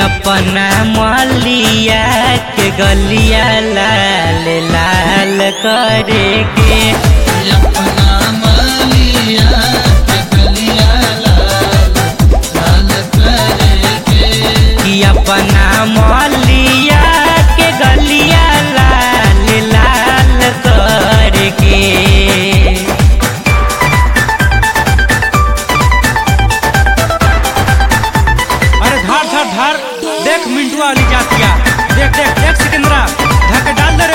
अपना मलिया के गलिया लाल लाल करे के अपना मालिया के गलिया लाल लाल करे के कि अपना मलिया के गलिया लाल लाल करे के अरे धार धार धार देख मिंटुआ वाली जातिया देख देख देख सिकंदरा धक्के डाल दे रे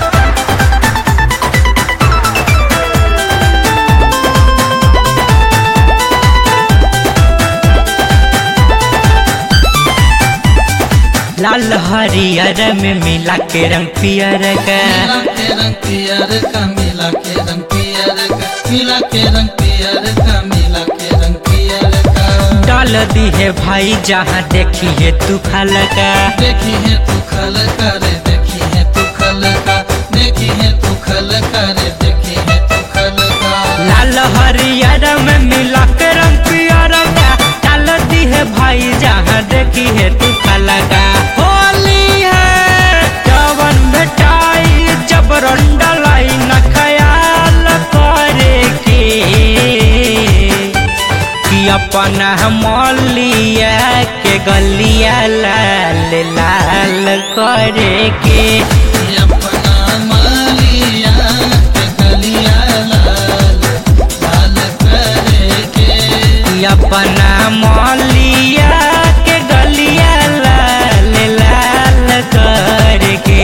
लाल हरियर में मिला के रंग पियर का मिला के रंग पियर का मिला के रंग पियर का मिला के रंग पियर का मिला के रंग पियर का डाल दी है भाई जहाँ देखी है तू खल का देखी है तू खल करे देखी है तू खल का देखी है तू खल करे देखी है तू खल का लाल हरियर में मिला के रंग पियर का डाल दी है भाई जहाँ देखी है तू खल का होली है जवन बेटाई जब रंडलाई न ख्याल करे के कि अपना मलिया के गलिया लाल लाल करे के अपना मालिया के गलिया लाल लाल करे के कि अपना मलिया के गलिया लाल लाल करे के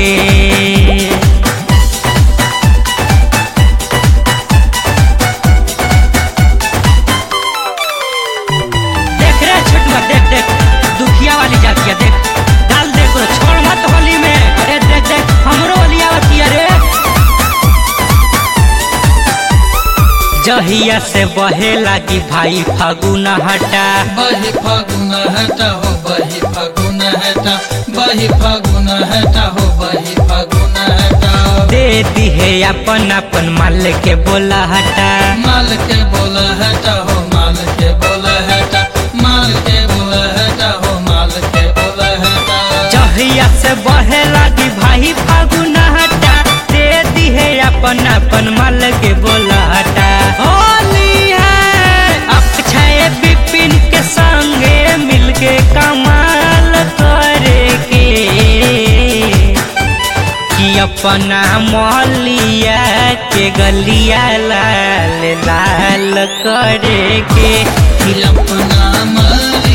देख रे छोटुआ देख देख दुखिया वाली जातिया देख डाल दे को छोड़ मत होली में अरे देख देख हमरो होली आवती रे जहिया से बहे लागी भाई फागुन हटा बही फागुन हटा हो बही फागुन हटा बही फागुन हटा हो बही फागुन हटा दे दी है अपन अपन माल के बोला हटा माल के बोल हटा हो माल के बोल हटा माल के बोल हटा हो माल के बोल हटा जहिया से बहे लागी भाई फागुन हटा दे दी है अपन अपन माल के बोला हटा होली है अक्षय विपिन के संगे मिलके कमाल करे के कि अपना मलिया के गलिया लाल लाल करे के अपना मालिया